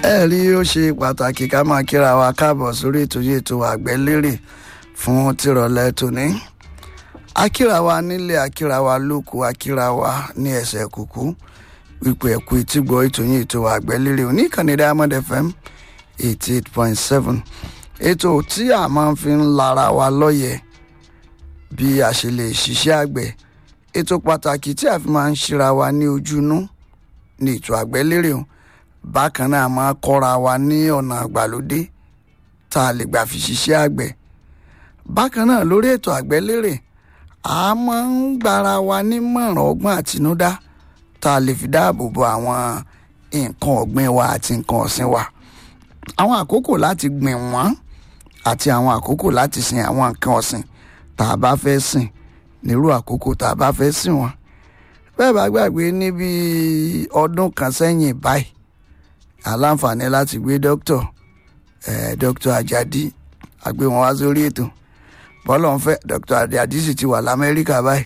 ẹ rí ó ṣe pàtàkì ká máa kíra wa káàbọ̀ sórí ètò yìí ètò àgbẹ̀lérè fún tìrọ̀lẹ́ tòní akíra wa nílé akíra wa lóko akíra wa ní ẹsẹ̀ kùkú wípé ẹ̀kú ìtìgbọ́ ètò yìí ètò àgbẹ̀lérè oníkànnì Diamond FM eighty eight point seven ètò tí a máa fi ń lara wa lọ́yẹ̀ bí a ṣe lè ṣiṣẹ́ àgbẹ̀ ètò pàtàkì tí a fi máa ń ṣíra wa ní ojúnú ní ètò àgbẹ̀lérè o bákan náà máa kọ́ra wa ní ọ̀nà àgbàlódé tá a lè gbà fi ṣiṣẹ́ àgbẹ̀ bákan náà lórí ètò àgbẹ̀lérè a máa ń gbára wa nímọ̀ràn ọgbọ́n àtinúdá tá a lè fi dáàbò bo àwọn nǹkan ọ̀gbìn wa àti nǹkan ọ̀sìn wa àwọn àkókò láti gbìn wọ́n àti àwọn àkókò láti sin àwọn nǹkan ọ̀sìn tá a bá fẹ́ sìn nírú àkókò tá a bá fẹ́ sìn wọ́n bẹ́ẹ̀ bá gbàgbé níbi ọdún kan sẹ́yìn báyìí aláǹfààní láti gbé dókítà eh, dókítà Àjàdí àgbé wọn wá sórí ètò bọ́lá ń fẹ́ dókítà Àjàdí sì ti wà lamẹ́ríkà báyìí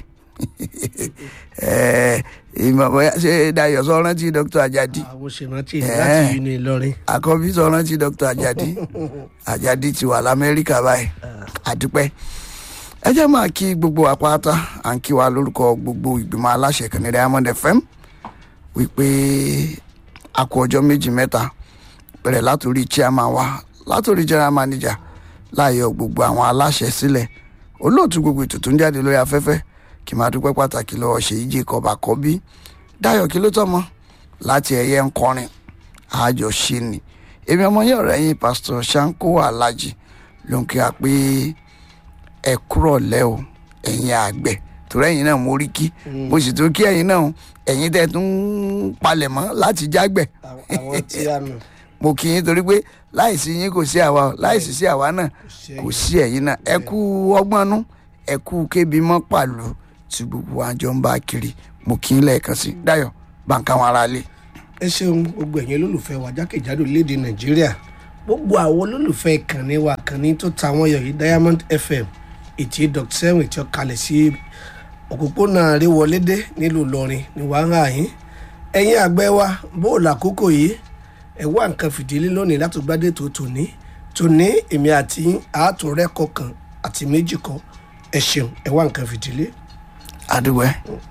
ìmọ̀ bóyá ṣé Dayọ̀ sọ rántí dókítà Àjàdí àwọn ṣèrántí láti uni Ìlọrin. àkọ́bí sọ rántí dókítà Àjàdí Àjàdí ti wà lamẹ́ríkà báyìí àdúpẹ́ ẹ jẹ́ máa kí gbogbo àpáta à ń kí wa lórúkọ gbogbo ìgbìmọ̀ aláṣẹ kan ní Diamond FM wípé a kú ọjọ́ méjì mẹ́ta bẹ̀rẹ̀ látòrí chairman wa látòrí general manager láàyò gbogbo àwọn aláṣẹ sílẹ̀ olóòtú gbogbo ètò tó ń jáde lórí afẹ́fẹ́ kì máa dúpẹ́ pàtàkì lọ́wọ́ ṣèyí jacob àkọ́bí dáyọ̀ kí ló tọ́mọ láti ẹ̀yẹ ń kọrin àjọ ṣe ni èmi ọmọ yẹn ọ̀rẹ́ yín pásítọ̀ sanko alhaji ló ń kí wa pé ẹ kúrọ̀ lẹ́ o ẹ̀yin àgbẹ̀ torí ẹ̀yin náà mo rí kí mo sì tún kí ẹ̀yin náà ẹ̀yin tẹ́ tún ń palẹ̀mọ́ láti jágbẹ̀ àwọn tí a nù. mo kí yín torí pé láìsí yín kò sí àwa o láìsí sí àwa náà kò sí ẹ̀yin náà ẹ kú ọgbọ́nú ẹ kú kébi mọ́ pàlú tí gbogbo wa jọ ń bá kiri mo kí yín lẹ́ẹ̀kan sí Dáyọ̀ bàǹkà wọn ara lé. ẹ ṣeun gbogbo ẹ̀yin olólùfẹ́ wa jákèjádò léde nàìjíríà gbogbo àwọn olólùfẹ́ ìkànnì wa kànnì tó ta wọ́n yọ yìí Diamond FM ètí dr seven tí ó kalẹ̀ sí òpópónà àríwọlédé nílùú Ìlọrin ní wàhálà yín ẹ̀yin àgbẹ̀ wa bóòlù àkókò yìí ẹ wá nǹkan fìdílé lónìí láti gbádé tó tòní tòní èmi àti àátúnrẹ́kọ̀ kan àti méjì kan ẹ ṣeun ẹ wá nǹkan fìdílé. àdúgbò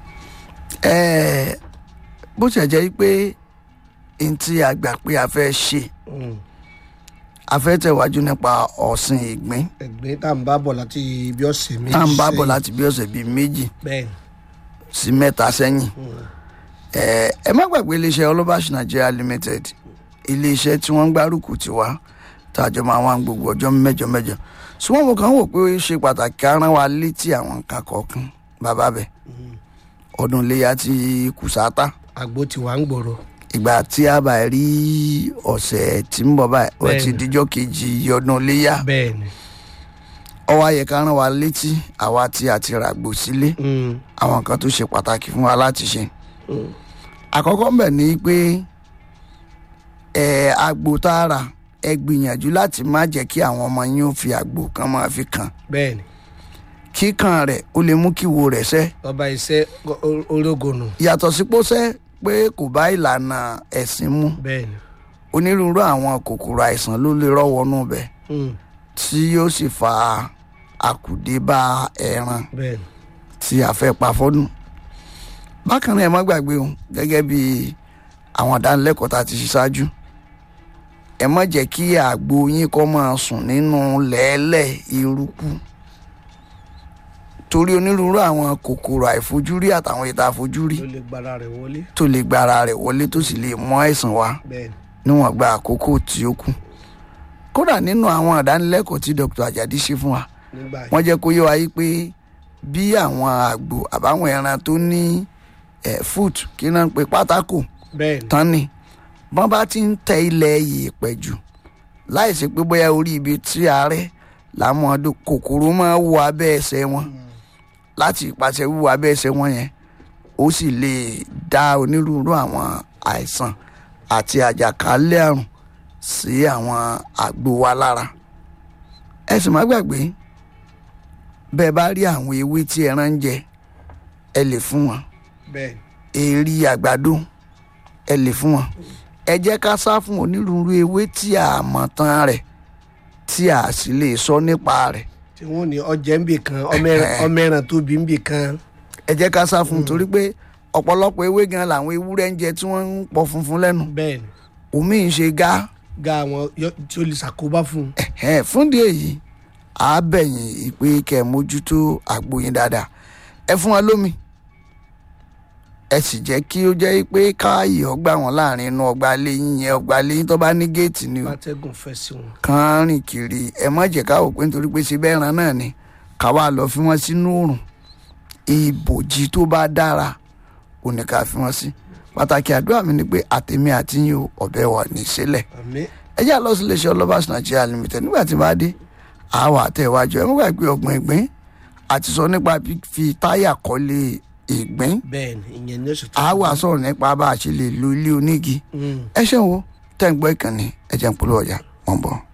ẹ bó ṣe jẹ́ pé n tí a gbà pé a fẹ́ ṣe a fẹ́ tẹ̀wájú nípa ọ̀sìn ìgbín ẹgbẹ́ tá à ń bá bọ̀ láti ibi ọ̀sẹ̀ méjì tá à ń bá bọ̀ sẹ́yìn. láti bí ọ̀sẹ̀ bíi méjì bẹ́ẹ̀ sí mẹ́ta sẹ́yìn ẹ ẹ má gbàgbé iléeṣẹ́ Olabash Nigeria Limited iléeṣẹ́ tí wọ́n ń gbárùkù tiwa tàjọ máa wá gbogbo ọjọ́ mẹ́jọ mẹ́jọ ṣùgbọ́n mo kàn ń wò pé ó ṣe pàtàkì ká rán wa létí àwọn nǹkan kọ̀ọ̀kan bàbá bẹ̀ ọdún iléyà ti kùsàtà àgbo tí wàá ń gbòòrò ìgbà tí a bá rí ọ̀sẹ̀ tí ń bọ̀ báyìí ó ti Bẹ́ẹ̀ni. díjọ́ kejì ọdún iléyà bẹ́ẹ̀ ni ó wá yẹ ká rán wa létí àwa tí a ti ràgbò sílé Mm, àwọn nǹkan tó ṣe pàtàkì fún wa láti ṣe mm. àkọ́kọ́ mbẹ̀ ni pé ẹ àgbò tá a rà ẹ gbìyànjú láti má jẹ́ kí àwọn ọmọ yín ó fi àgbò kan máa fi kàn bẹ́ẹ̀ ni kíkàn rẹ̀ ó lè mú kí wo rẹ̀ sẹ́ ọba iṣẹ́ orógùnù yàtọ̀ sí pósẹ́ pé kò bá ìlànà ẹ̀sìn mu bẹ́ẹ̀ ni onírúurú àwọn kòkòrò àìsàn ló lè rọ́wọ́nú bẹ̀ Mm, tí yóò sì fa àkùdé bá ẹran bẹ́ẹ̀ ni tí a fẹ́ pa fọ́dún. bákan náà ẹ má gbàgbé o gẹ́gẹ́ bí àwọn ìdánilẹ́kọ̀ọ́ tá a ti ṣe ṣáájú ẹ má jẹ́ kí àgbo yín kó máa sùn nínú lẹ́ẹ̀lẹ̀ eruku torí onírúurú àwọn kòkòrò àìfojúrí àtàwọn ìta àfojúrí ló lè gbára rẹ̀ wọlé tó lè gba ara rẹ̀ wọlé tó sì lè mú àìsàn wá bẹ́ẹ̀ ni níwọ̀n gba àkókò tí ó kù kódà nínú àwọn ìdánilẹ́kọ̀ọ́ tí Dr. Ajadi ṣe fún wa nígbà yìí wọ́n jẹ́ kó yé wa yí pé bí àwọn àgbò àbáwọn ẹran tó ní ẹ̀ foot kí náà ń pe pátákò bẹ́ẹ̀ ni tán ni wọ́n bá ti ń tẹ ilẹ̀ yèèpẹ̀ jù láìsí pé bóyá orí ibi tí àárẹ̀ làwọn ọdún kòkòrò máa wọ abẹ́ ẹsẹ̀ wọn láti ìpàṣẹ wíwọ abẹ́ ẹsẹ̀ wọn yẹn ó sì lè dá onírúurú àwọn àìsàn àti àjàkálẹ̀ àrùn sí àwọn àgbo wa lára ẹ sì má gbàgbé bẹ́ẹ̀ bá rí àwọn ewé tí ẹran ń jẹ ẹ lè fún wọn bẹ́ẹ̀ èrí àgbàdo ẹ lè fún wọn ẹ jẹ́ ká sá fún onírúurú ewé tí a mọ̀ tán rẹ̀ tí a sì lè sọ nípa rẹ̀ tí wọ́n ní ọjẹ́ ń bì kan ọmọ ẹran- ọmọ ẹran tóbi ń bì kan ẹ jẹ́ ká sá fún un torí pé ọ̀pọ̀lọpọ̀ ewé gan làwọn ewúrẹ́ ń jẹ tí wọ́n ń pọ̀ funfun lẹ́nu bẹ́ẹ̀ ni omi ń ṣe gá ga àwọn yọ- tí ó lè ṣàkóbá fún un ẹ̀hẹ́n, fúndì èyí á bẹ̀yìn ìpè kẹ́ ẹ mójútó àgbo yín dáadáa ẹ fún wọn lómi ẹ sì jẹ́ kí ó jẹ́ pé káàyè ọgbà wọn láàrin inú ọgbà lẹ́yìn yẹn ọgbà lẹ́yìn tó bá ní géètì ni o látẹ́gùn fẹ́ sí wọn. kàn rìn kiri ẹ má jẹ́ ká wò pé nítorí pé ṣe bẹ́ẹ̀ ran náà ni ká wá lọ fi wọ́n sínú òrùn ìbòjì tó bá dára ò ní ká fi wọ́n sí pàtàkì àdúrà mi ni pé àtẹ̀mí àti yín o ọ̀bẹ wà ní sílẹ̀ àmín ẹ jẹ́ àlọ́ sílé iṣẹ́ ọlọ́bàṣ nàìjíríà limited nígbà tí bá dé àwọn àtẹ̀wájú ẹ mú gbàgbé ọgbọ̀n ìgbín àti sọ nípa fífi táyà kọ́lé ìgbín bẹ́ẹ̀ ni ìyẹn ní oṣù tó àwa sọ̀rọ̀ nípa bá a ṣe lè lo ilé onígi Mm. ẹ ṣeun o tẹ́ ń gbọ́ ìkànnì ẹ jẹ́ ń polówó ọjà wọ́n bọ̀.